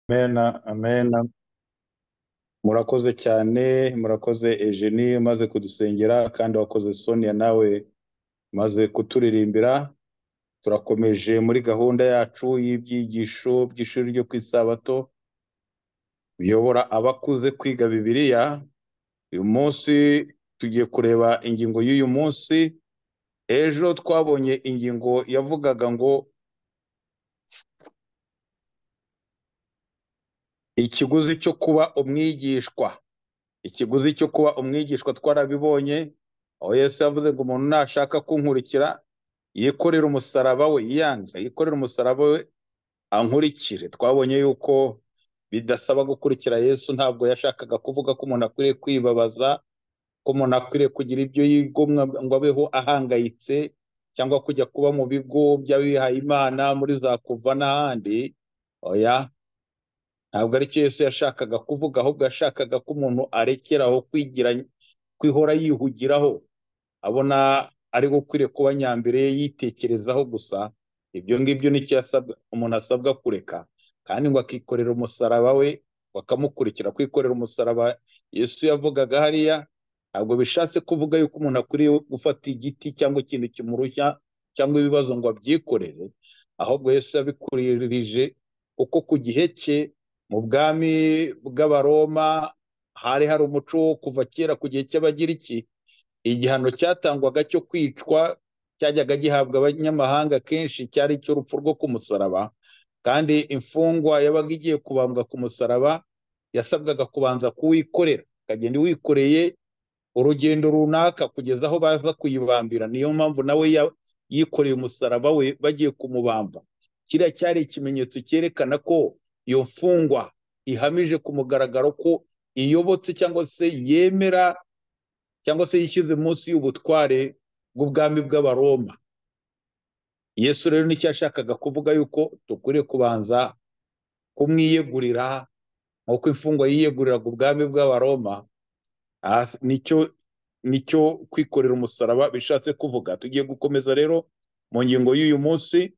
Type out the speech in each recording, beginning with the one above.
Amena, amena. Murakoze cyane, murakoze Eugenie umaze kudusengera kandi wakoze Sonia nawe umaze kuturirimbira. Turakomeje muri gahunda yacu y'ibyigisho by'ishuri ryo ku isabato, biyobora abakuze kwiga Bibiliya. Uyu munsi tugiye kureba ingingo y'uyu munsi, ejo twabonye ingingo yavugaga ngo ikiguzi cyo kuba umwigishwa. ikiguzi cyo kuba umwigishwa twarabibonye, aho Yesu yavuze ngo umuntu nashaka kunkurikira, yikorere umusaraba we, yiyange, yikorere umusaraba we, ankurikire. Twabonye yuko bidasaba gukurikira Yesu, ntabwo yashakaga kuvuga ko umuntu akwiriye kwibabaza, ko umuntu akwiriye kugira ibyo yigomwa ngo abeho ahangayitse, cyangwa kujya kuba mu bigo by'abihaye Imana, muri za kuva n'ahandi. Oya, ntabwo aricyo Yesu yashakaga kuvuga, ahubwo yashakaga ko umuntu arekeraho kwigira, kwihora yihugiraho, abona ari we ukwiriye kuba nyambere yitekerezaho gusa. Ibyo ngibyo nicyo yasabwa, umuntu asabwa kureka, kandi ngo akikorera umusaraba we, ngo akamukurikira. Kwikorera umusaraba Yesu yavugaga hariya, ntabwo bishatse kuvuga yuko umuntu akwiriye gufata igiti cyangwa ikintu kimurushya cyangwa ibibazo ngo abyikorere, ahubwo Yesu yabikuririje kuko ku gihe cye mu bwami bw'abaroma hari hari umuco wo kuva kera ku gihe cy'abagiriki igihano cyatangwaga cyo kwicwa cyajyaga gihabwa abanyamahanga kenshi cyari icy'urupfu rwo ku musaraba kandi imfungwa yabaga igiye kubambwa ku musaraba yasabwaga kubanza kuwikorera ikagenda iwikoreye urugendo runaka kugeza aho baza kuyibambira niyo mpamvu nawe ya- yikoreye umusaraba we bagiye kumubamba kiriya cyari ikimenyetso cyerekana ko iyo mfungwa ihamije ku mugaragaro ko iyobotse cyangwa se yemera cyangwa se yishyize munsi y'ubutware bw'ubwami bw'abaroma yesu rero nicyo yashakaga kuvuga yuko dukwiriye kubanza kumwiyegurira nk'uko imfungwa yiyeguriraga ubwami bw'abaroma aha s- nicyo nicyo kwikorera umusaraba bishatse kuvuga tugiye gukomeza rero mu ngingo y'uyu munsi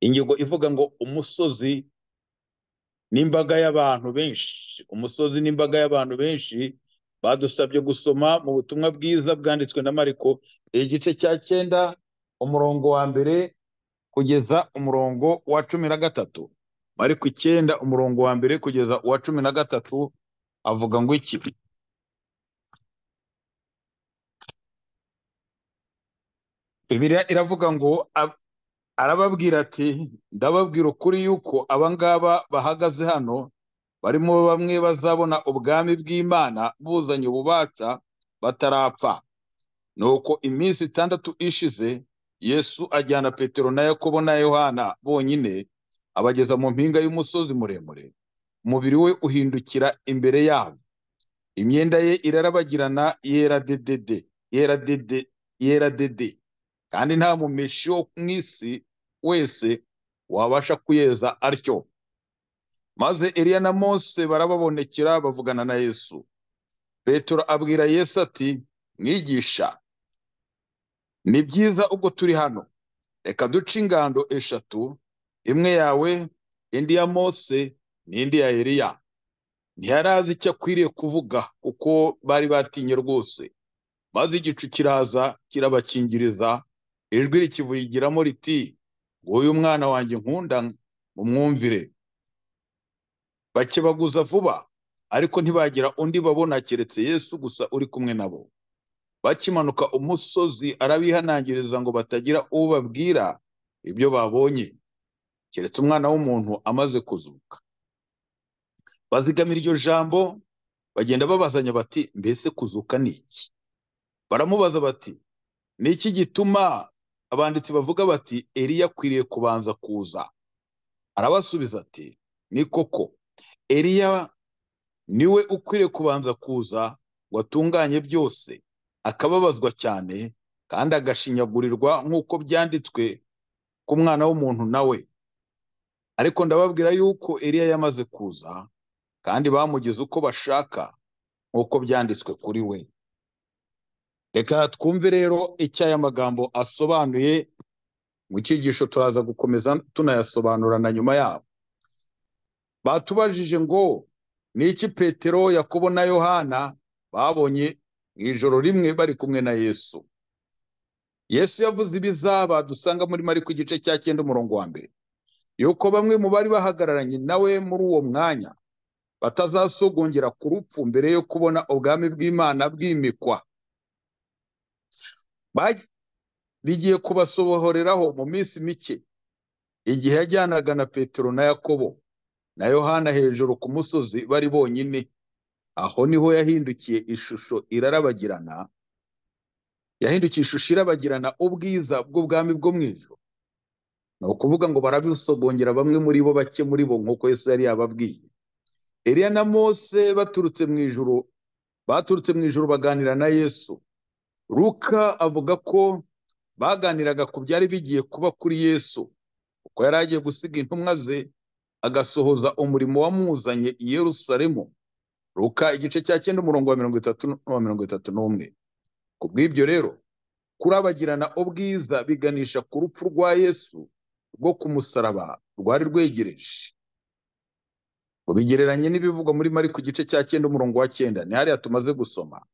ingingo ivuga ngo umusozi n'imbaga y'abantu benshi umusozi n'imbaga y'abantu benshi badusabye gusoma mu butumwa bwiza bwanditswe na mariko igice cya cyenda umurongo wa mbere kugeza umurongo wa cumi na gatatu mariko icyenda umurongo wa mbere kugeza uwa cumi na gatatu avuga ngo iki bibiliya iravuga ngo ab- arababwira ati ndababwira ukuri yuko abangaba bahagaze hano barimo bamwe bazabona ubwami bw'Imana buzanye ububasha batarapfa. Nuko iminsi itandatu ishize Yesu ajyana Petero na Yakobo na Yohana bonyine abageza mu mpinga y'umusozi muremure. Umubiri we uhindukira imbere yabo. Imyenda ye irarabagirana yera dedede, yera dede, yera dede. Kandi nta mumeshi wo mu isi wese wabasha kuyeza atyo. Maze Eliya na Mose barababonekera bavugana na Yesu. Petero abwira Yesu ati, Mwigisha, ni byiza ubwo turi hano, reka duce ingando eshatu, imwe yawe, indi ya Mose, n'indi ya Eliya. Ntiyari azi icyo akwiriye kuvuga kuko bari batinye rwose. Maze igicu kiraza kirabakingiriza, ijwi rikivugiramo riti, Nguyu umwana wanjye nkunda, mumwumvire. bakebaguza vuba ariko ntibagira undi babona keretse Yesu gusa uri kumwe nabo bakimanuka umusozi arabihanangiriza ngo batagira uwo babwira ibyo babonye keretse umwana w'umuntu amaze kuzuka bazigama iryo jambo bagenda babazanya bati mbese kuzuka ni iki baramubaza bati ni iki gituma abanditsi bavuga bati Eliya akwiriye kubanza kuza arabasubiza ati ni koko Eliya niwe ukwiriye kubanza kuza ngo atunganye byose akababazwa cyane kandi agashinyagurirwa nk'uko byanditswe ku mwana w'umuntu nawe ariko ndababwira yuko Eliya yamaze kuza kandi bamugize uko bashaka nk'uko byanditswe kuri we reka twumve rero icyo aya magambo asobanuye mu cyigisho turaza gukomeza tunayasobanura na nyuma yaho batubajije ngo ni iki petero yakobo na yohana babonye mu ijoro rimwe bari kumwe na yesu yesu yavuze ibizaba dusanga muri mariko igice cya cyenda umurongo wa mbere yuko bamwe mu bari bahagararanye nawe muri uwo mwanya batazasogongera ku rupfu mbere yo kubona ubwami bw'imana bwimikwa bigiye kubasobohoreraho mu minsi mike igihe yajyanaga na petero na yakobo na yohana hejuru ku musozi bari bonyine aho niho yahindukiye ishusho irarabagirana yahindukiye ishusho irabagirana ubwiza bw'ubwami bwo mu ijoro ni ukuvuga ngo barabisogongera bamwe muri bo bake muri bo nk'uko yesu yari yababwiye Eliya na mose baturutse mu ijoro baturutse mu ijoro baganira na yesu Luka avuga ko baganiraga ku byari bigiye kuba kuri yesu kuko yari agiye gusiga intumwa ze agasohoza umurimo wamuzanye i yerusalemu Luka igice cya cyenda umurongo wa mirongo itatu n'uwa mirongo itatu n'umwe ku bw'ibyo rero kurabagirana ubwiza biganisha ku rupfu rwa yesu rwo ku musaraba rwari rwegereje ngo bigereranye n'ibivugwa muri mariko igice cya cyenda umurongo wa cyenda ni hariya tumaze gusoma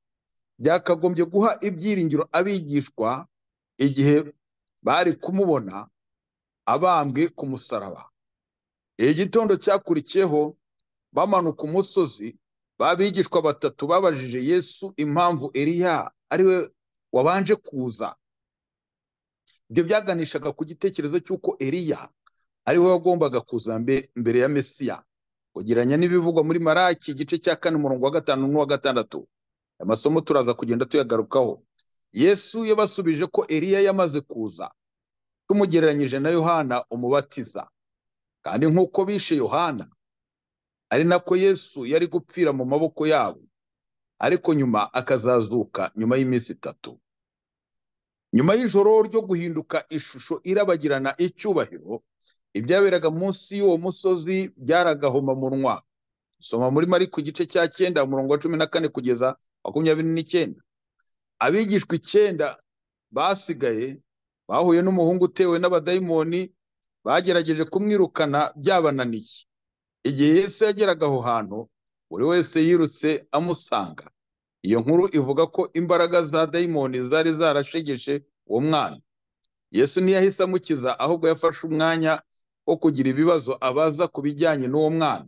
byakagombye guha ibyiringiro abigishwa igihe bari kumubona abambwe ku musaraba igitondo cyakurikiyeho bamanuka umusozi babigishwa batatu babajije yesu impamvu eriya ariwe wabanje kuza ibyo byaganishaga ku gitekerezo cy'uko eriya ariwe wagombaga kuza mbere ya mesiya kugereranya n'ibivugwa muri maraki igice cya kane umurongo wa gatanu n'uwa gatandatu amasomo turaza kugenda tuyagarukaho yesu yabasubije ko eriya yamaze kuza tumugereranyije na yohana umubatiza kandi nk'uko bishe yohana ari nako yesu yari gupfira mu maboko yabo ariko nyuma akazazuka nyuma y'iminsi itatu nyuma y'ijoro ryo guhinduka ishusho irabagirana icyubahiro ibyaberaga munsi y'uwo musozi byaragahomamunwa soma muri mariko igice cya cyenda umurongo wa cumi na kane kugeza makumyabiri n'icyenda abigishwa icyenda basigaye bahuye n'umuhungu utewe n'abadayimoni bagerageje kumwirukana byabananiye igihe yesu yageraga aho hantu buri wese yirutse amusanga iyo nkuru ivuga ko imbaraga za dayimoni zari zarashegeshe uwo mwana yesu ntiyahise amukiza ahubwo yafashe umwanya wo kugira ibibazo abaza ku bijyanye n'uwo mwana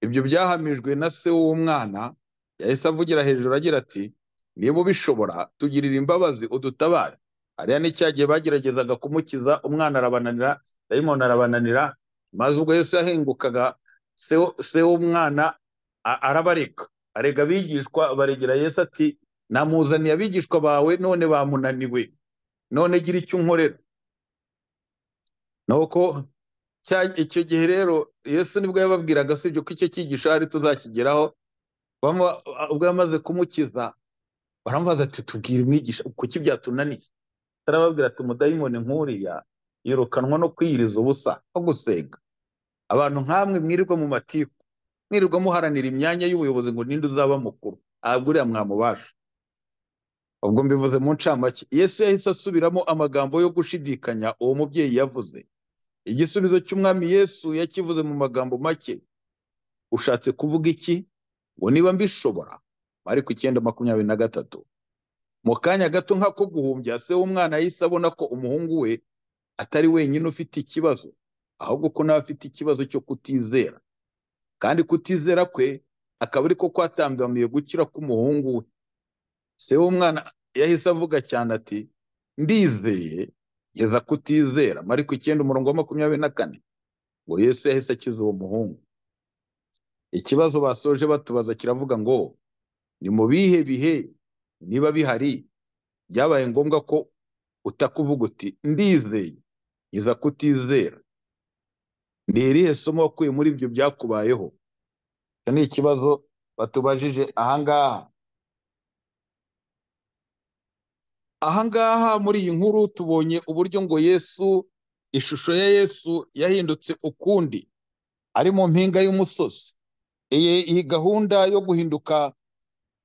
ibyo byahamijwe na se w'uwo mwana yahise avugira hejuru agira ati niba ubishobora tugirira imbabazi udutabare hariya ni cya gihe bageragezaga kumukiza umwana arabananira dayimoni arabananira maze ubwo yesu yahengukaga se w'umwana arabareka arega abigishwa baregera yesu ati namuzaniye abigishwa bawe none bamunaniwe none gira icyo unkorera nuko icyo gihe rero yesu nibwo yababwiraga si ko icyo cyigisho hari tuzakigeraho ubwo yamaze kumukiza baramubaza ati tubwire umwigisha kuki byatunaniye turababwira ati umudayimoni nk'uriya yirukanwa no kwiyiriza ubusa no gusenga abantu nk'amwe mwirirwa mu matiku mwirirwa muharanira imyanya y'ubuyobozi ngo ninde uzaba mukuru ntabwo uriya mwamubasha ubwo mbivuze mu ncamake yesu yahise asubiramo amagambo yo gushidikanya uwo mubyeyi yavuze igisubizo cy'umwami yesu yakivuze mu magambo make ushatse kuvuga iki ngo niba mbishobora mariko icyenda makumyabiri na gatatu mu kanya gato nk'ako guhumbya se w'umwana yahise abona ko umuhungu we atari wenyine ufite ikibazo ahubwo ko nawe afite ikibazo cyo kutizera kandi kutizera kwe akaba ariko kwatambamiye gukira k'umuhungu we se w'umwana yahise avuga cyane ati ndizeye geza kutizera mariko icyenda umurongo wa makumyabiri na kane ngo yesu yahise akiza uwo muhungu ikibazo basoje batubaza kiravuga ngo ni mu bihe bihe niba bihari byabaye ngombwa ko utakuvuga uti ndizeye iza kutizera ni irihe somo wakuye muri ibyo byakubayeho icyo ni ikibazo batubajije ahangaha ahangaha muri iyi nkuru tubonye uburyo ngo yesu ishusho ya yesu yahindutse ukundi ari mu mpinga y'umusozi iyi gahunda yo guhinduka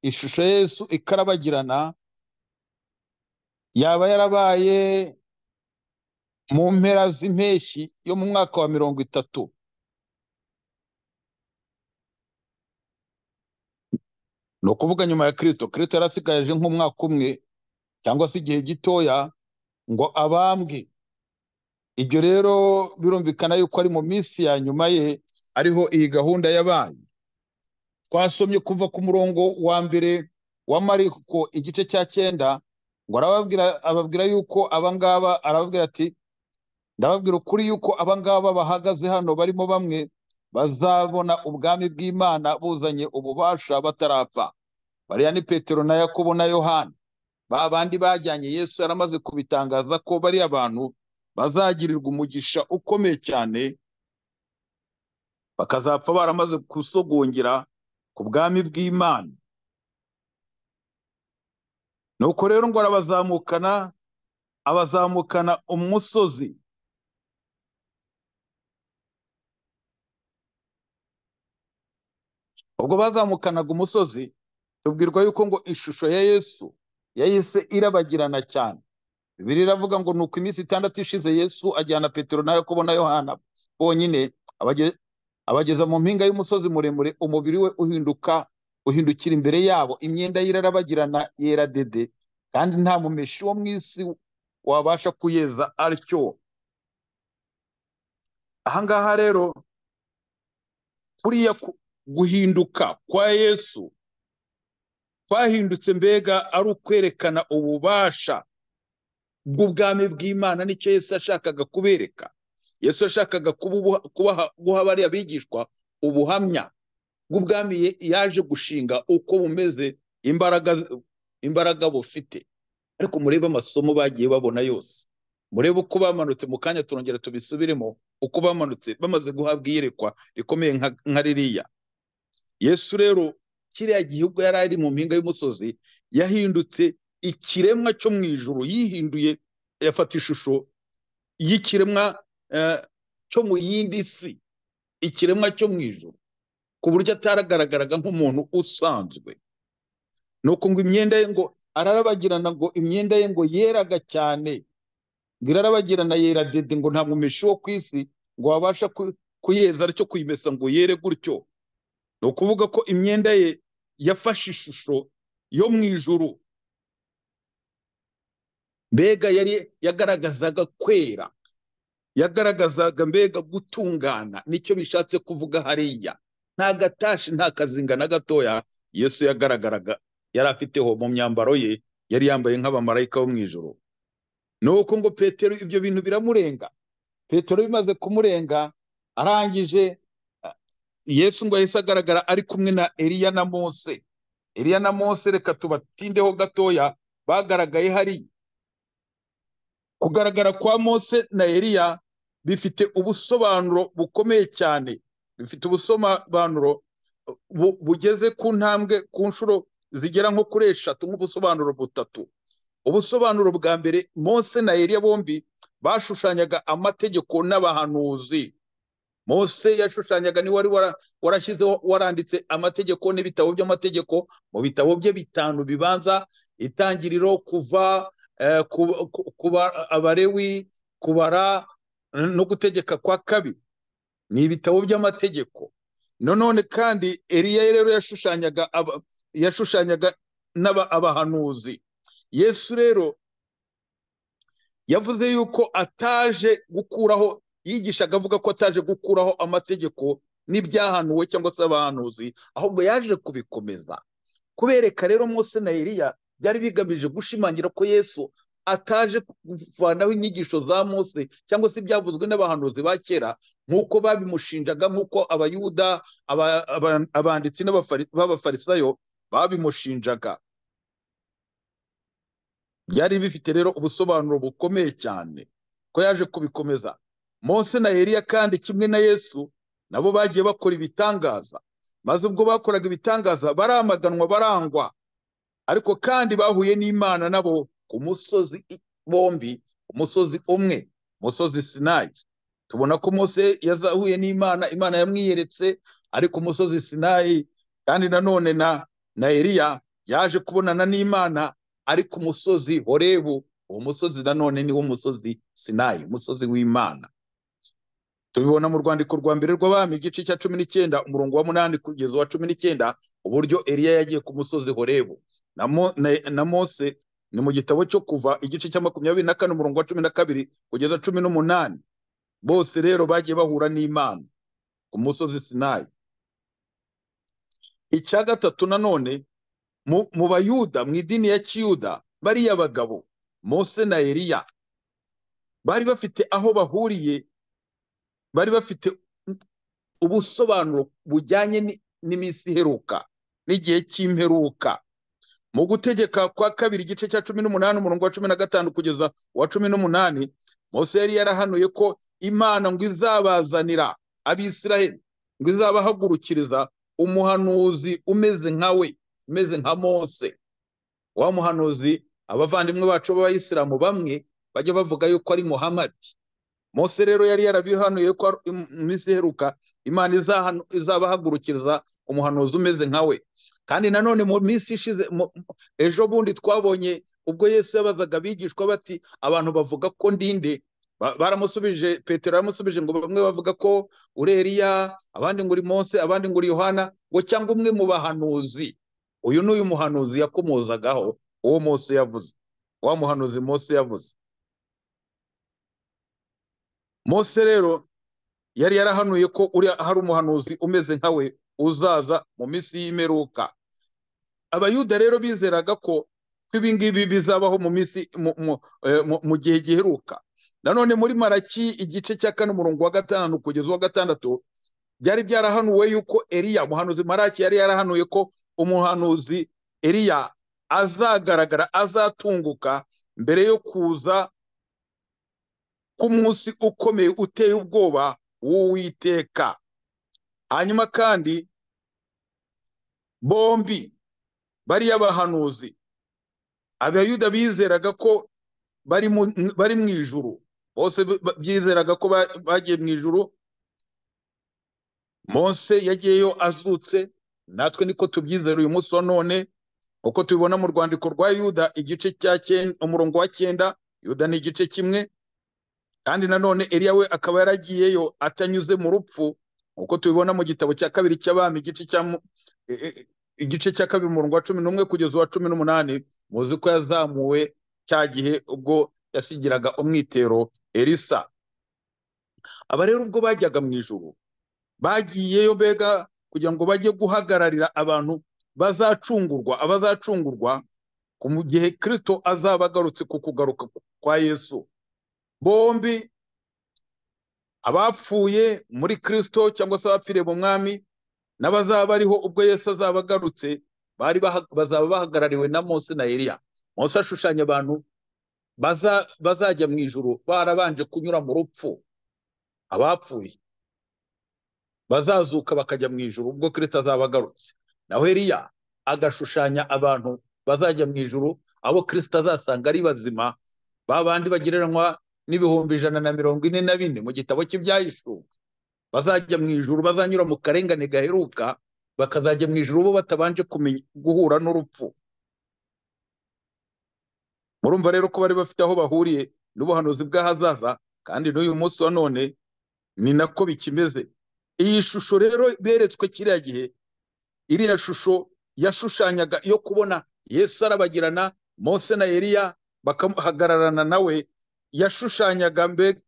ishusho ya Yesu ikarabagirana yaba yarabaye mu mpera z'impeshyi yo mu mwaka wa mirongo itatu ni ukuvuga nyuma ya kirisito kirisito yarasigaje nk'umwaka umwe cyangwa se igihe gitoya ngo abambwe ibyo rero birumvikana yuko ari mu minsi ya nyuma ye ariho iyi gahunda yabaye twasomye kuva ku murongo wa mbere wa mariko igice cya cyenda ngo arababwira ababwira yuko abangaba arababwira ati ndababwira ukuri yuko abangaba bahagaze hano barimo bamwe bazabona ubwami bw'imana buzanye ububasha batarapfa bariya ni petero na yakobo na yohani ba bandi bajyanye yesu yaramaze kubitangaza ko bariya abantu bazagirirwa umugisha ukomeye cyane bakazapfa baramaze gusogongira ku bwami bw'imana nuko rero ngo arabazamukana abazamukana umusozi ubwo bazamukanaga umusozi tubwirwa yuko ngo ishusho ya yesu yahise irabagirana cyane bibiri iravuga ngo nuko iminsi itandatu ishize yesu ajyana petero na yakobo na yohana bonyine abage- abageza mu mpinga y'umusozi muremure umubiri we uhinduka uhindukira imbere yabo imyenda ye irarabagirana yera dede kandi nta mumeshi wo mu isi wabasha kuyeza atyo ahangaha rero kuriya ku- guhinduka kwa yesu kwahindutse mbega ari ukwerekana ububasha bw'ubwami bw'imana nicyo yesu yashakaga kubereka yesu yashakaga kubuha- kubaha- guha bariya bigishwa ubuhamya bw'ubwami ye- yaje gushinga uko bumeze imbaraga imbaraga bufite ariko murebe amasomo bagiye babona yose murebe uko bamanutse mu kanya turongera tubisubiremo uko bamanutse bamaze guhabwa iyerekwa rikomeye nka- nka ririya yesu rero kiriya gihugu yari ari mu mpinga y'umusozi yahindutse ikiremwa cyo mu ijuru yihinduye yafata ishusho y'ikiremwa eh, cyo mu yindi si ikiremwa cyo mu ijuru ku buryo ataragaragaraga nk'umuntu usanzwe ni uku ngo imyenda ye ngo ararabagirana ngo imyenda ye ngo yeraga cyane ngo irarabagirana yera dede ngo nta mumeshi wo ku isi ngo wabasha ku- kuyeza aricyo kuyimesa ngo yere gutyo ni ukuvuga ko imyenda ye yafashe ishusho yo mu ijuru mbega yari yagaragazaga kwera yagaragazaga mbega gutungana nicyo bishatse kuvuga hariya nta gatashi nta kazinga na gatoya yesu yagaragaraga yari afiteho mu myambaro ye yari yambaye nk'abamarayika bo mu ijoro ni uko ngo petero ibyo bintu biramurenga petero bimaze kumurenga arangije a- yesu ngo yahise agaragara ari kumwe na eliya na mose eliya na mose reka tubatindeho gatoya bagaragaye hariya kugaragara kwa Mose na Eliya bifite ubusobanuro bukomeye cyane bifite ubusobanuro bu- bugeze ku ntambwe ku nshuro zigera nko kuri eshatu nk'ubusobanuro butatu ubusobanuro bwa mbere Mose na Eliya bombi bashushanyaga amategeko n'abahanuzi Mose yashushanyaga ni wari wara- warashyizeho waranditse amategeko n'ibitabo by'amategeko mu bitabo bye bitanu bibanza itangiriro kuva eh, ku- ku- kuba abarewi kubara eh, no gutegeka kwa kabiri ni ibitabo by'amategeko nanone kandi Eliya rero yashushanyaga aba- yashushanyaga n'aba- abahanuzi Yesu rero yavuze yuko ataje gukuraho yigishaga avuga ko ataje gukuraho amategeko n'ibyahanuwe cyangwa se abahanuzi ahubwo yaje kubikomeza kubereka rero Mose na Eliya byari bigamije gushimangira ko Yesu ataje kuvanaho inyigisho za Mose cyangwa se ibyavuzwe n'abahanuzi ba kera nk'uko babimushinjaga nk'uko abayuda aba- aba- abanditsi n'abafari- b'abafarisayo babimushinjaga byari bifite rero ubusobanuro bukomeye cyane ko yaje kubikomeza Mose na Eliya kandi kimwe na Yesu nabo bagiye bakora ibitangaza maze ubwo bakoraga ibitangaza baramaganwa barangwa ariko kandi bahuye n'Imana nabo ku musozi i- bombi umusozi umwe umusozi Sinayi tubona ko Mose yazahuye n'Imana Imana yamwiyeretse ari ku musozi Sinayi kandi nanone na na Eliya yaje kubonana n'Imana ari ku musozi Horebu uwo musozi nanone ni wo musozi Sinayi umusozi w'Imana tubibona mu rwandiko rwa mbere rw'abami igice cya cumi n'icyenda umurongo wa munani kugeza uwa cumi n'icyenda uburyo eliya yagiye ku musozi horebu na, mo, na, na mose ni mu gitabo cyo kuva igice cya makumyabiri na kane umurongo wa cumi na kabiri kugeza cumi n'umunani bose rero bagiye bahura n'imana ku musozi sinayi icya gatatu nanone mu, mu bayuda mu idini ya kiyuda bariya bagabo mose na eliya bari bafite aho bahuriye bari bafite ubusobanuro bujyanye n'iminsi iheruka n'igihe cy'imperuka mu gutegeka kwa kabiri igice cya cumi n'umunani umurongo wa cumi na gatanu kugeza uwa cumi n'umunani mose yari yarahanuye ko imana ngo izabazanira abisiraheli ngo izabahagurukiriza umuhanuzi umeze nka we umeze nka mose wa muhanuzi abavandimwe bacu b'abayisilamu bamwe bajya bavuga yuko ari muhamadi mose rero yari yarabihanuye ko mu minsi iheruka imana izabahagurukiriza umuhanuzi umeze nka we kandi nanone mu minsi ishize ejo bundi twabonye ubwo yesu yabazaga abigishwa bati abantu bavuga ko ndinde baramusubije petero yaramusubije ngo bamwe bavuga ko uri eriya abandi ngo uri mose abandi ngo uri yohana ngo cyangwa umwe mu bahanuzi uyu ni uyu muhanuzi yakomozagaho uwo mose yavuze wa muhanuzi mose yavuze mose rero yari yarahanuye ko uri hari umuhanuzi umeze nkawe uzaza mu minsi y'imperuka abayuda rero bizeraga ko ibi ngibi bizabaho mu minsi mu gihe giheruka nanone muri maraki igice cya kane umurongo wa gatanu kugeza uwa gatandatu byari byarahanuwe yuko eriya umuhanuzi maraki yari yarahanuye ko umuhanuzi eriya azagaragara azatunguka mbere yo kuza k'umunsi ukomeye uteye ubwoba w'uwiteka hanyuma kandi bombi bariya bahanuzi abayuda bizeraga ko bari mu ijuru bose byizeraga ko bagiye mu ijuru mose yagiyeyo azutse natwe niko tubyizera uyu munsi wa none uko tubibona mu rwandiko rwa yuda igice cya umurongo wa cyenda yuda ni igice kimwe kandi nanone Eliya we akaba yaragiyeyo atanyuze mu rupfu uko tubibona mu gitabo cya kabiri cy'abami igice cya igice cya kabiri umurongo wa cumi n'umwe kugeza uwa cumi n'umunani muzi ko yazamuwe cya gihe ubwo yasigiraga umwitero Elisa aba rero ubwo bajyaga mu ijuru bagiyeyo mbega kugira ngo bajye guhagararira abantu bazacungurwa abazacungurwa mu gihe Kristo azaba agarutse ku kugaruka kwa Yesu bombi abapfuye muri kirisito cyangwa se abapfiriye mu mwami n'abazaba bariho ubwo Yesu azaba agarutse bari bazaba bahagarariwe na Mose na Eliya Mose ashushanya abantu bazajya mu ijoro barabanje kunyura mu rupfu abapfuye bazazuka bakajya mu ijoro ubwo kirisito azaba agarutse naho Eliya agashushanya abantu bazajya mu ijoro abo kirisito azasanga ari bazima ba bandi bagereranywa n'ibihumbi ijana na mirongo ine na bine mu gitabo cy'ibyahishuka bazajya mu ijuru bazanyura mu karengane gaheruka bakazajya mu ijuru bo batabanje guhura n'urupfu murumva rero ko bari bafite aho bahuriye n'ubuhanuzi bw'ahazaza kandi n'uyu munsi wa none ni nako bikimeze iyi shusho rero beretswe kiriya gihe iriya shusho yashushanyaga yo kubona yesu arabagirana mose na eliya bakahagararana nawe yashushanyaga mbega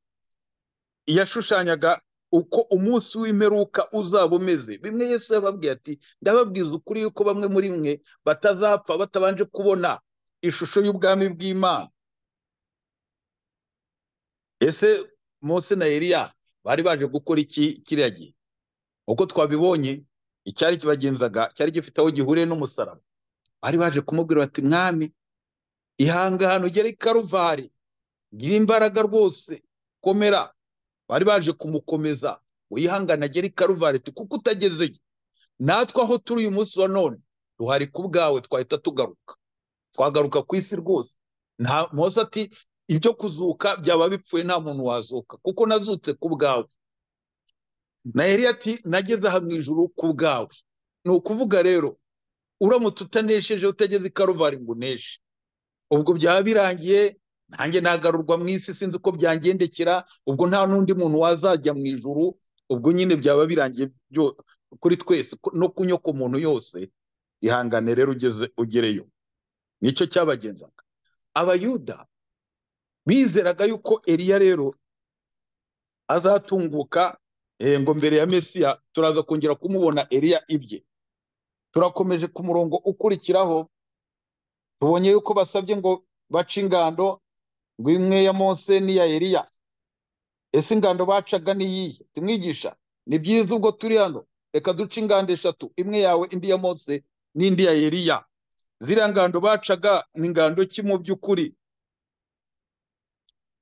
yashushanyaga uko umunsi w'imperuka uzaba umeze bimwe yesu yababwiye ati ndababwiza ukuri yuko bamwe muri mwe batazapfa batabanje kubona ishusho y'ubwami bw'imana ese mose na eliya bari baje gukora iki kiriya gihe uko twabibonye icyari kibagenzaga cyari gifite aho gihuriye n'umusaraba bari baje kumubwira bati mwami ihangane ugere i karuvari gira imbaraga rwose komera bari baje kumukomeza wihangana agere i karuvari kuko utagezeyo natwe aho turi uyu munsi wa none duhari ku bwawe twahita tugaruka twagaruka ku isi rwose nta mose ati ibyo kuzuka byaba bipfuye nta muntu wazuka kuko nazutse ku bwawe na yari ati nageze aha mu ijuru ku bwawe ni ukuvuga rero uramutse utanesheje utageze i karuvari ngo uneshe ubwo byaba birangiye nanjye nagarurwa mu isi sinzi uko byangendekera ubwo nta n'undi muntu wazajya mu ijuru ubwo nyine byaba birangiye byo- kuri twese ko- no ku nyoko muntu yose ihangane rero ugeze ugereyo nicyo cyabagenzaga abayuda bizeraga yuko eliya rero azatunguka eh, ngo mbere ya mesiya turaza kongera kumubona eliya ibye turakomeje ku murongo ukurikiraho tubonye yuko basabye ngo bace ingando ngo imwe ya mose n'iya eliya ese ingando bacaga ni iyihe tumwigisha ni byiza ubwo turi hano reka duce ingando eshatu imwe yawe indi ya mose n'indi ya eliya ziriya ngando bacaga ni ingando ki mu by'ukuri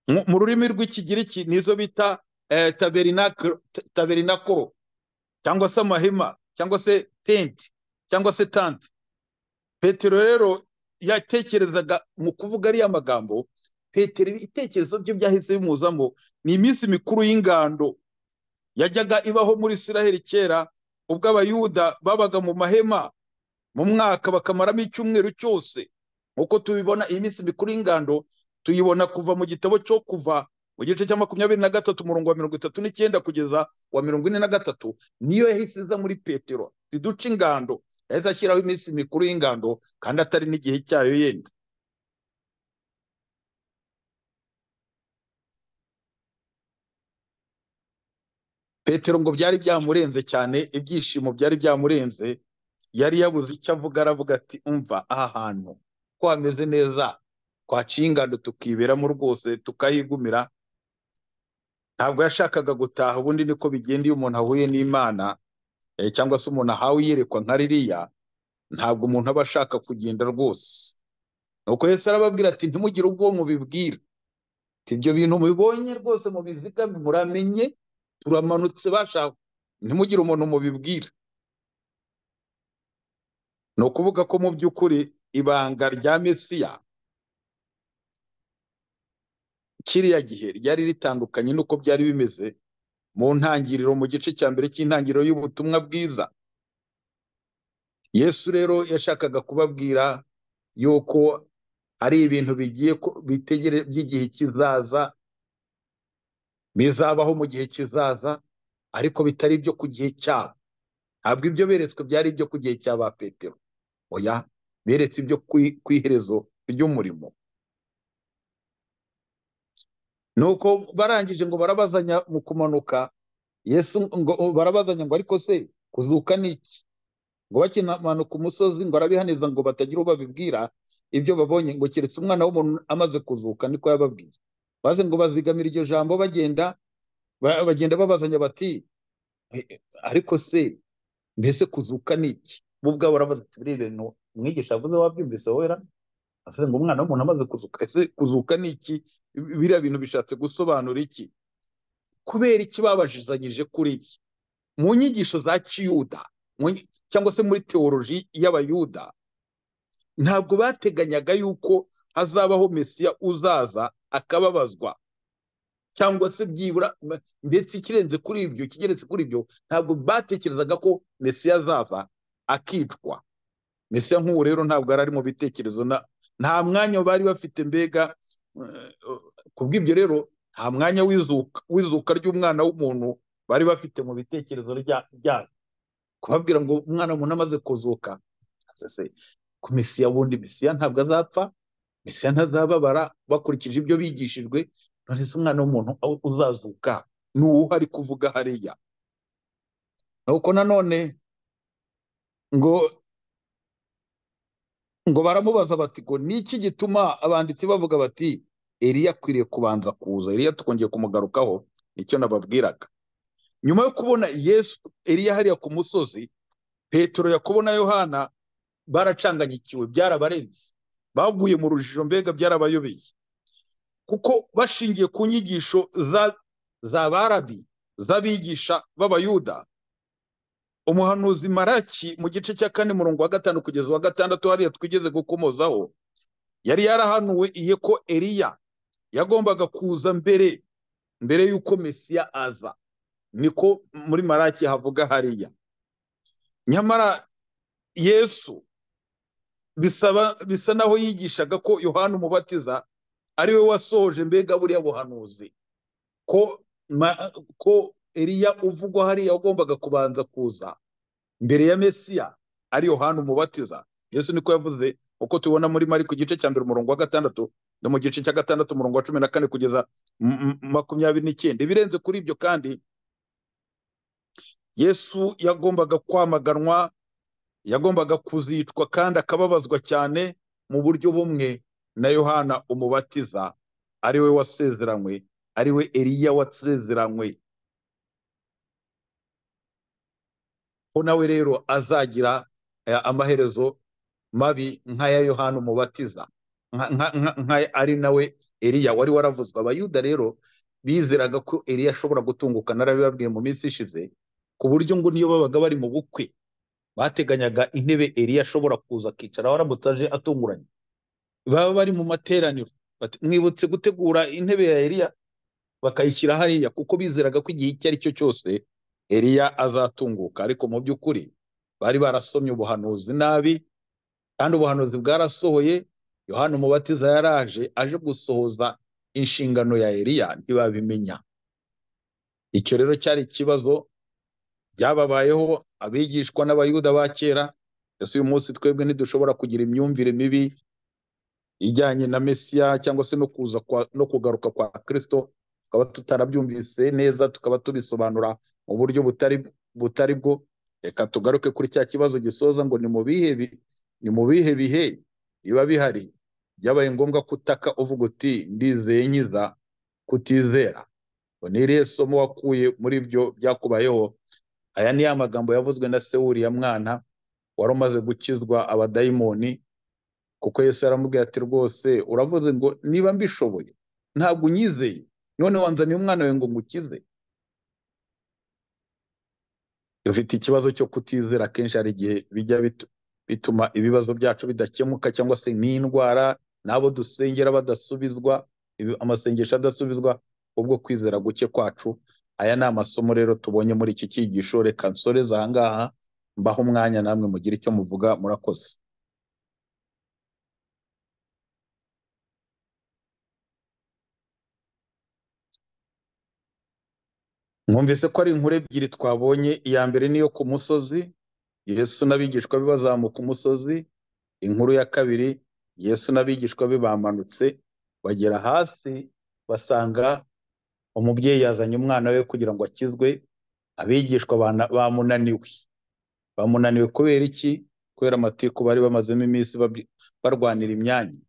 mu mu rurimi rw'ikigiriki nizo bita eh, tabernacle- ta- tabernakoro cyangwa se amahema cyangwa se tenti cyangwa se tante petero rero yatekerezaga mu kuvuga ariya magambo petero ibitekerezo bye byahise bimuzamo ni iminsi mikuru y'ingando yajyaga ibaho muri isiraheli kera ubwo abayuda babaga mu mahema mu mwaka bakamaramo icyumweru cyose nk'uko tubibona iyi minsi mikuru y'ingando tuyibona kuva mu gitabo cyo kuva mu gice cya makumyabiri na gatatu umurongo wa mirongo itatu n'icyenda kugeza wa mirongo ine na gatatu niyo yahise iza muri petero ziduca ingando yahise ashyiraho iminsi mikuru y'ingando kandi atari n'igihe cyayo yenda petero ngo byari byamurenze cyane ibyishimo byari byamurenze yari yabuze icyo avuga aravuga ati umva aha hantu ko hameze neza twaciye ingando tukiberamo rwose tukahigumira ntabwo yashakaga gutaha ubundi niko bigenda iyo umuntu ahuye n'imana eh, cyangwa se umuntu ahawe iyerekwa nka ririya ntabwo umuntu aba ashaka kugenda rwose nuko yesu arababwira ati ntimugire ubwo mubibwira ati ibyo bintu mubibonye rwose mubizigame muramenye turamanutse bashaka ntimugire umuntu mubibwira ni ukuvuga ko mu by'ukuri ibanga rya mesiya kiriya gihe ryari ritandukanye n'uko byari bimeze mu ntangiriro mu gice cya mbere cy'intangiriro y'ubutumwa bwiza yesu rero yashakaga kubabwira yuko ari ibintu bigiye ku- bitegere by'igihe kizaza bizabaho mu gihe kizaza ariko bitari ibyo ku gihe cyabo ntabwo ibyo beretswe byari ibyo ku gihe cyaba petero oya beretse ibyo ku- ku iherezo ry'umurimo nuko barangije ngo barabazanya mu kumanuka yesu ngo barabazanya ngo ariko se kuzuka ni iki ngo bakimanuka umusozi ngo arabihaniza ngo batagira uwo babibwira ibyo babonye ngo keretse umwana w'umuntu amaze kuzuka niko yababwiye baze ngo bazigamira iryo jambo bagenda ba- bagenda babazanya bati "Eh, eh, ariko se mbese kuzuka ni iki bo ubwabo barabaza ati biriya bintu umwigisha yavuze wabyumvise wowe ra?" avuze ngo umwana w'umuntu amaze kuzuka ese kuzuka ni iki biriya bintu bishatse gusobanura iki kubera iki babajizanyije kuri iki mu nyigisho za kiyuda mu nyi- cyangwa se muri teoloji y'abayuda ntabwo bateganyaga yuko hazabaho mesiya uzaza akababazwa cyangwa se byibura m- ndetse ikirenze kuri ibyo ikigeretse kuri ibyo ntabwo batekerezaga ko mesiya azaza akicwa mesiya nk'ubu rero ntabwo yari ari mu bitekerezo na nta mwanya bari bafite mbega eh, kubw'ibyo rero nta mwanya w'izuka w'izuka ry'umwana w'umuntu bari bafite mu bitekerezo rya- byabo kubabwira ngo umwana w'umuntu amaze kuzuka se ku mesiya wundi mesiya ntabwo azapfa mesiya ntazababara bakurikije ibyo bigishijwe none se umwana w'umuntu aho uzazuka ni uwuhe ari kuvuga hariya nuko nanone ngo ngo baramubaza bati ngo ni iki gituma abanditsi bavuga bati eliya akwiriye kubanza kuza eliya twongeye kumugarukaho nicyo nababwiraga nyuma yo kubona yesu eliya hariya ku musozi petero yakobo na yohana baracanganyikiwe byarabarenze baguye mu rujijo mbega byarabayobeye kuko bashingiye ku nyigisho za za barabi z'abigisha b'abayuda umuhanuzi maraki mu gice cya kane murongo wa gatanu kugeza wa gatandatu hariya twigeze gukomozaho yari yarahanuwe iye ko Eliya yagombaga kuza mbere mbere y'uko Mesiya aza niko muri Maraki havuga hariya nyamara Yesu bisaba bisa naho yigishaga ko Yohana umubatiza ari we wasohoje mbega buriya buhanuzi ko ma- ko eriya uvugwa hariya wagombaga kubanza kuza mbere ya mesiya ari yohana umubatiza yesu niko yavuze uko tubona muri mariko igice cya mbere umurongo wa gatandatu no mu gice cya gatandatu umurongo wa cumi na kane kugeza m- m- makumyabiri n'icyenda ibirenze kuri ibyo kandi yesu yagombaga kwamaganwa yagombaga kuzicwa kandi akababazwa cyane mu buryo bumwe na yohana umubatiza ari we wasezeranywe ari we eliya wasezeranywe ko nawe rero azagira eh, amaherezo mabi nk'aya yohana umubatiza nka- nka- nka- nka- ari nawe eliya wari waravuzwe abayuda rero bizeraga ko eliya ashobora gutunguka narabibabwiye mu minsi ishize ku buryo ngo niyo babaga bari mu bukwe bateganyaga intebe eliya ashobora kuza akicara waramutse aje atunguranye baba bari mu materaniro bati, mwibutse gutegura intebe ya eliya bakayishyira hariya kuko bizeraga ko igihe icyo ari cyo cyose eliya azatunguka ariko mu by'ukuri bari barasomye ubuhanuzi nabi kandi ubuhanuzi bwarasohoye yohana umubatiza yaraje aje gusohoza inshingano ya eliya ntibabimenya icyo rero cyari ikibazo byababayeho abigishwa n'abayuda ba kera ese uyu munsi twebwe ntidushobora kugira imyumvire mibi ijyanye na mesiya cyangwa se no kuza kwa, no kugaruka kwa kristo tukaba tutarabyumvise neza tukaba tubisobanura mu buryo butari butari bwo reka tugaruke kuri cya kibazo gisoza ngo ni mu bihe bi- ni mu bihe bihe biba bihari byabaye ngombwa kutaka uvuga uti ndizeye nkiza kutizera ngo ni irihe somo wakuye muri ibyo byakubayeho aya ni ya magambo yavuzwe na sewuri ya mwana wari umaze gukizwa abadayimoni kuko yesu yaramubwiye ati rwose uravuze ngo niba mbishoboye ntabwo unyizeye none wanzaniye umwana wawe ngo ngukize dufite ikibazo cyo kutizera akenshi hari igihe bijya bitu- bituma ibibazo byacu bidakemuka cyangwa se n'indwara n'abo dusengera badasubizwa ibi- amasengesho adasubizwa ubwo kwizera guke kwacu aya ni amasomo rero tubonye muri iki cyigisho reka nsoreze ahangaha mbaho umwanya namwe mugire icyo muvuga murakoze mwumvise ko ari inkuru ebyiri twabonye iya mbere ni iyo ku musozi yesu n'abigishwa be bazamuka umusozi inkuru ya kabiri yesu n'abigishwa be bamanutse bagera hasi basanga umubyeyi yazanye umwana we kugira ngo akizwe abigishwa bana- bamunaniwe bamunaniwe kubera iki kubera amatiku bari bamazemo iminsi babyi- barwanira imyanya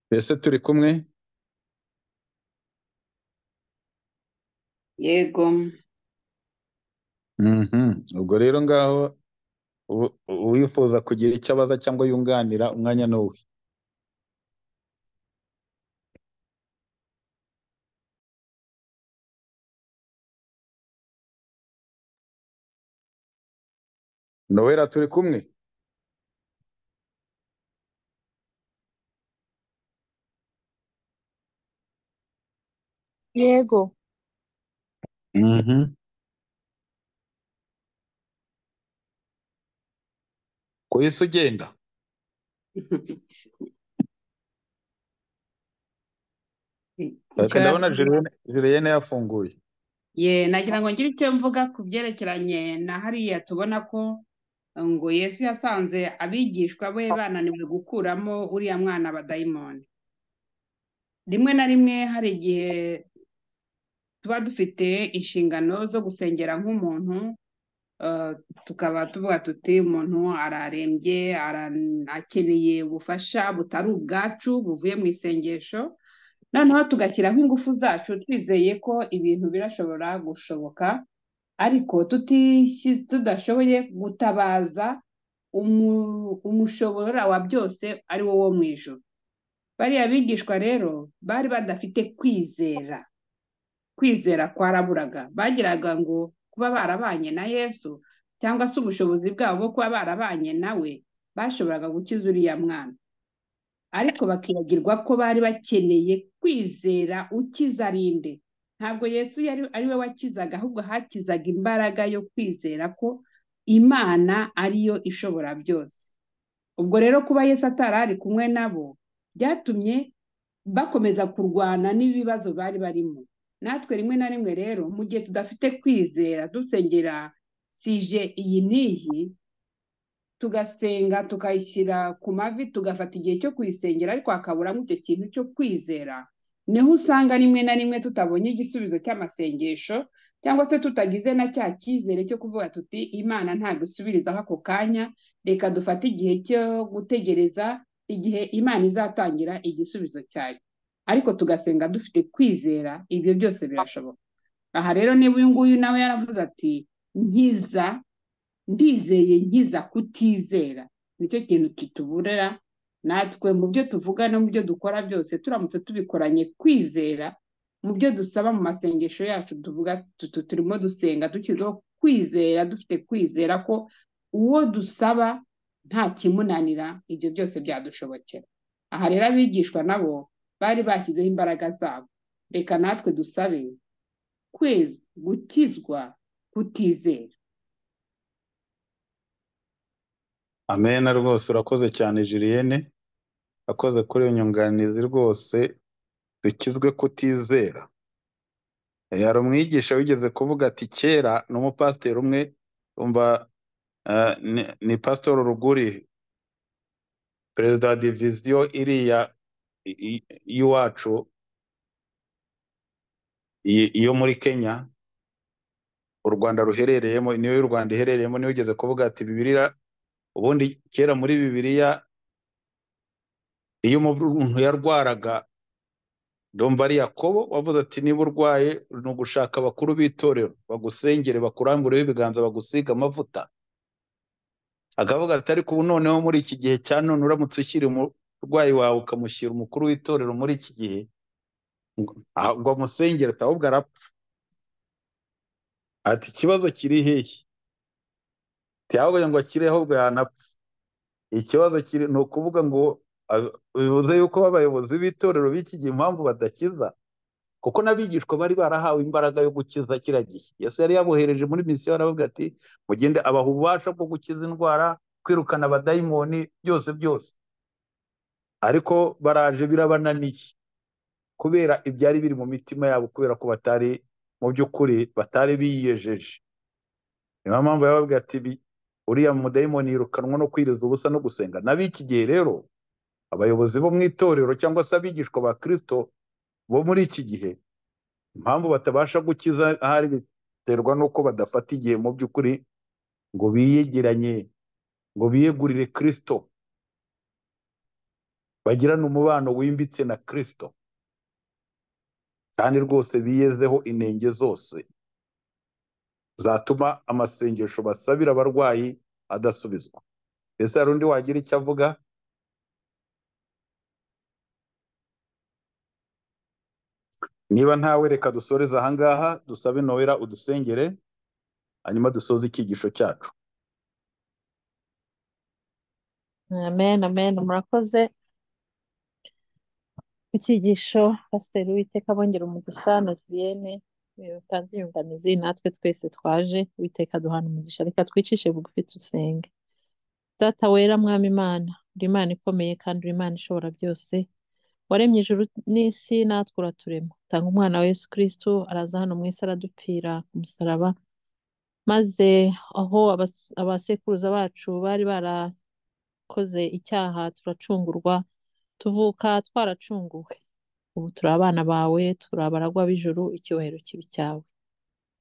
mbese turi kumwe yego Mhm. ubwo rero ngaho ubu- uwifuza kugira icyo abaza cyangwa yunganira umwanya ni uwe nowera turi kumwe yego Mhm. ko Yesu ugenda Eh, ndabona ikibazo Julienne Julienne yafunguye ye nagira ngo ngire icyo mvuga ku byerekeranye na hariya tubona ko ngo Yesu yasanze abigishwa be bananiwe gukuramo uriya mwana abadayimoni rimwe na rimwe hari igihe tuba dufite inshingano zo gusengera nk'umuntu eh, tukaba tuvuga tuti umuntu ararembye ara- akeneye ubufasha butari ubwacu buvuye mu isengesho noneho tugashyiraho ingufu zacu twizeye ko ibintu birashobora gushoboka ariko tutishyi- tudashoboye gutabaza umu- umushobora wa byose ari wo wo mu ijuru bariya bigishwa rero bari badafite kwizera kwizera kwaraburaga bagiraga ngo kuba barabanye na yesu cyangwa se ubushobozi bwabo bwo kuba barabanye nawe bashoboraga gukiza uriya mwana ariko bakibagirwa ko bari bakeneye kwizera ukiza ari nde ntabwo yesu yari ari we wakizaga ahubwo hakizaga imbaraga yo kwizera ko imana ariyo ishobora byose ubwo rero kuba yesu atari ari kumwe nabo byatumye bakomeza kurwana n'ibibazo bari barimo natwe rimwe na rimwe rero mu gihe tudafite kwizera dusengera sije iyi n'iyi tugasenga tukayishyira ku mavi tugafata igihe cyo kuyisengera ariko hakaburamo icyo kintu cyo kwizera niho usanga rimwe na rimwe tutabonye igisubizo cy'amasengesho cyangwa se tutagize na cya cyizere cyo kuvuga tuti imana ntabwo isubirizaho ako kanya reka dufate igihe cyo gutegereza igihe imana izatangira igisubizo cyayo ariko tugasenga dufite kwizera ibyo byose birashoboka aha rero niba uyu nguyu nawe yaravuze ati nkiza ndizeye nkiza kutizera nicyo kintu kituburira natwe mu byo tuvuga no mu byo dukora byose turamutse tubikoranye kwizera mu byo dusaba mu masengesho yacu tuvuga turimo dusenga dushyizeho kwizera dufite kwizera ko uwo dusaba nta kimunanira ibyo byose byadushobokera aha rero abigishwa nabo bari bashyizeho imbaraga zabo reka natwe dusabe kwezi gukizwa kutizera amena rwose urakoze cyane jiriyene urakoze kuri iyo nyunganizi rwose dukizwe kutizera hari umwigisha wigeze kuvuga ati kera ni umupasiteri umwe umva ni pasitori ruguri perezida wa diviziyo iriya y'iwacu iyo muri kenya u rwanda ruherereyemo niyo y'u rwanda iherereyemo niyo ugeze kuvuga ati bibiriya ubundi kera muri bibiriya iyo umuntu yarwaraga domba ari yakobo wavuze ati niba urwaye ni ugushaka abakuru b'itorero bagusengere bakurambureho ibiganza bagusiga amavuta akavuga ati ariko ubu noneho muri iki gihe cya none uramutse ushyira umurwayi wawe ukamushyira umukuru w'itorero muri iki gihe ngo amusengere ahubwo arapfa ati ikibazo kiri hehe ntiyavuga ngo akire ahubwo yanapfa ikibazo kiri ni ukuvuga ngo bivuze yuko abayobozi b'itorero b'iki gihe impamvu badakiza kuko n'abigishwa bari barahawe imbaraga yo gukiza kiriya gihe yesu yari yabohereje muri misiyo aravuga ati mugende abaha ububasha bwo gukiza indwara kwirukana abadayimoni byose byose ariko baraje birabananiye kubera ibyari biri mu mitima yabo kubera ko batari mu by'ukuri batari biyejeje niyo mpamvu yababwira ati uriya mudayimoni yirukanwa no kwiriza ubusa no gusenga n'ab'iki gihe rero abayobozi bo mu itorero cyangwa se abigishwa ba kirisito bo muri iki gihe impamvu batabasha gukiza ahari biterwa n'uko badafata igihe mu by'ukuri ngo biyegeranye ngo biyegurire kirisito bagirane umubano wimbitse na kirisito kandi rwose biyezeho inenge zose zatuma amasengesho basabira abarwayi adasubizwa mbese hari undi wagira icyo avuga niba ntawe reka dusoreze ahangaha dusabe nowera udusengere hanyuma dusoze icyigisho cyacu amen amen murakoze icyigisho pasiteri witeka bongera umugisha na julienne utanze inyunganizi natwe twese twaje witeka duhana umugisha reka twicishe bugufi dusenge data wera mwami imana uri imana ikomeye kandi uri imana ishobora byose waremye ijuru n'isi natwe uraturema utanga umwana wa yesu kirisitu araza hano mu isi aradupfira ku musaraba maze aho abasekuruza bacu bari barakoze icyaha turacungurwa tuvuka twaracunguwe ubu turi abana bawe turi abaragwa b'ijuru icyubahiro kibi cyawe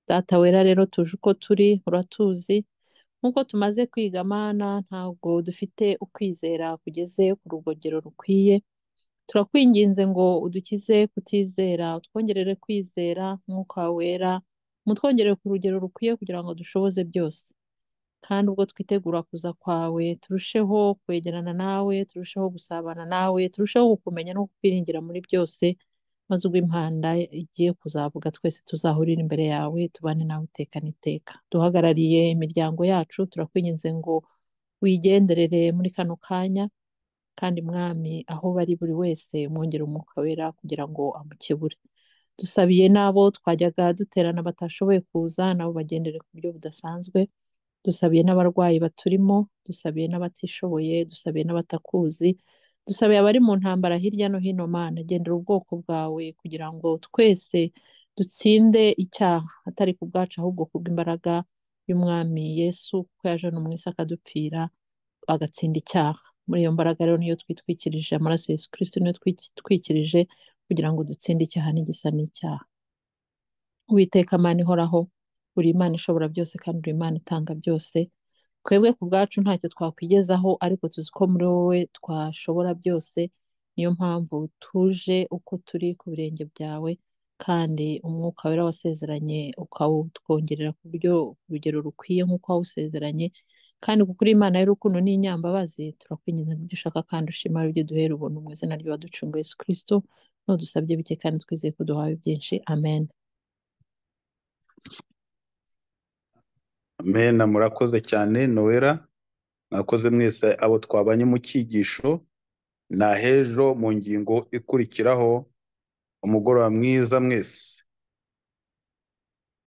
data wera rero tuje uko turi uratuzi nk'uko tumaze kwiga amana ntabwo dufite ukwizera kugeze ku rugogero rukwiye turakwinginze ngo udukize kutizera utwongerere kwizera nk'uko wera mutwongerere ku rugero rukwiye kugira ngo dushoboze byose kandi ubwo twitegura kuza kwawe turusheho kwegerana nawe turusheho gusabana nawe turusheho kukumenya no kukwiringira muri byose maze ubwo impanda igiye kuzavuga twese tuzahurira imbere yawe tubane nawe iteka n'iteka duhagarariye imiryango yacu turakwinginze ngo wigenderere muri kano kanya kandi mwami aho bari buri wese mwongere umwuka wera kugira ngo amukebure dusabiye n'abo twajyaga duterana batashoboye kuza nabo bagendere ku buryo budasanzwe dusabiye n'abarwayi baturimo dusabiye n'abatishoboye dusabiye n'abatakuzi dusabiye abari mu ntambara hirya no hino mana gendera ubwoko bwawe kugira ngo twese dutsinde icyaha atari ku bwacu ahubwo kubw'imbaraga y'umwami yesu kuko yaje hano mu isi akadupfira agatsinda icyaha muri iyo mbaraga rero niyo twitwikirije amaraso yesu kirisiti niyo twitwikirije kugira ngo dutsinde icyaha n'igisa n'icyaha witeka amani ihoraho uri imana ishobora byose kandi uri imana itanga byose twebwe ku bwacu ntacyo twakwigezaho ariko tuzi ko muri wowe twashobora byose niyo mpamvu tuje uko turi ku birenge byawe kandi umwuka wera wasezeranye ukawutwongerera ku buryo urugero rukwiye nk'uko wawusezeranye kandi kuko uri imana y'urukundo n'inyambabazi turakwinjiza ibyo ushaka kandi ushima ibyo duhera ubuntu mu izina ry'uwaducunga yesu kirisito n'udusabye bike kandi twizeye ko duhawe byinshi amen Amena murakoze cyane nowera mwakoze mwese abo twabanye mu cyigisho na hejo mu ngingo ikurikiraho umugoroba mwiza mwese